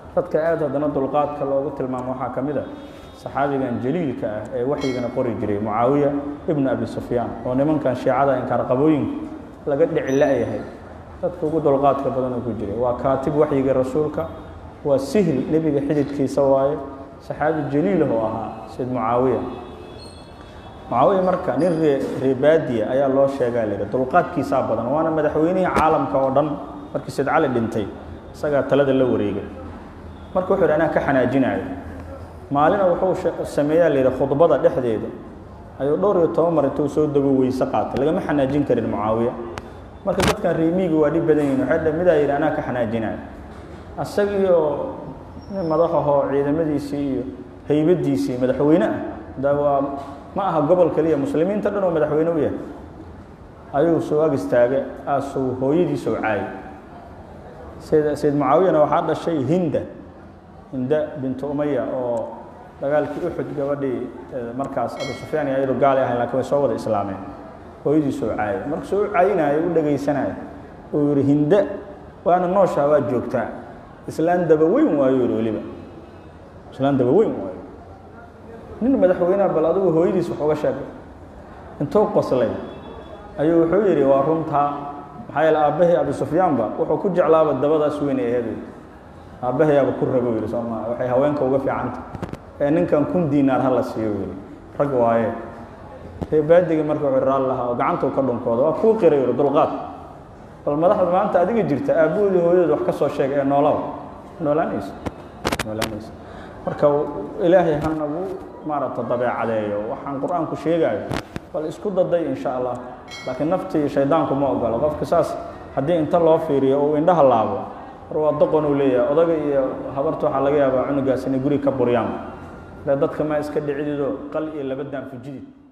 dadka aad haddana dulqaadka loogu tilmaamo waxaa ka mid a saxaabigan jaliilka ah ee waxyigana qori jiray mucaawiya ibnu abi sufyaan oo nimankan shiicada inkaarqabooyinka laga dhici la-yahay dadka ugu dulqaadka badanoo ku jiray waa kaatib waxyiga rasuulka waa sihl nebiga xididkiisa waaye saxaabi jaliilah oo ahaa sayd mucaawiya mucaawiya marka nin ree reebaadiya ayaa loo sheegaa la yidhi dulqaadkiisaa badan waana madaxweynihii caalamka oo dhan markii sayd cali dhintay isagaa talada la wareegay marka wuxuu yidhi anaa ka xanaajinayo maalina wuxuu sameeyaa la yidhi khudbada dhexdeeda ayuu dhowr iyo toban mar intuu soo dego weyse qaatay lagama xanaajin karin mucaawiya marka dadkan reemiiga waa dhib badan yihin waxay midaa yidhi anaa ka xanaajinayo asagii oo nin madaxahoo ciidamadiisii iyo haybadiisii madaxweyne ah da waa ma aha gobol keliya muslimiinta dhan oo madaxweyne u yahay ayuu soo ag istaagay aasuu hooyadiisoo caayay sayd sayd mucaawiyana waxaa dhashay hinda hinda bintu umaya oo dagaalkii uxud gabadhii markaas abu sufyaan iyo ayadu gaali ahayn lakin way soo wada islaameen hooyadiisoo caayay markasuu u caayinayo u dhegaysanaya uu yihi hinde waana nooshaa waa joogtaa islaan daba weyn waayo yihi weliba islaan daba weyn waayo nin madaxweyneha bal adigu hooyadiis wax uga sheegay intuu qoslay ayuu wuxuu yidhi waa runtaa maxaa yeele aabbahii abi sufyaanba wuxuu ku jeclaaba dabadaas weyn ee aheed aabbahayaaba ku rago yidhi soo maa waxay haweenka uga fiicanta ee ninkan kun diinaar ha la siiyo yidhi rag waaye reebaadigii marka wuxuu raal lahaa oo gacantuu ka dhunkooda waa kuu qiray yidhi dulqaad bal madaxda maanta adiga jirta aabbahoodii hooyadood wax ka soo sheeg ee noolaba noolaanaysa noolaanaysa marka ilaahay hanagu maaragta dabeecadeeyo waxaan qur-aanku sheegaayo bal isku daday in sha allah laakiin naftii shaydaanku ma ogolo qofka saas haddii inta loo fiiriyo uu indhaha laabo war waa doqon uu leeyahay odaga iyo habarta waxaa laga yaabaa cunugaas inay guri ka buryaan le dadka maa iska dhicidido qal iyo laba daan fujidid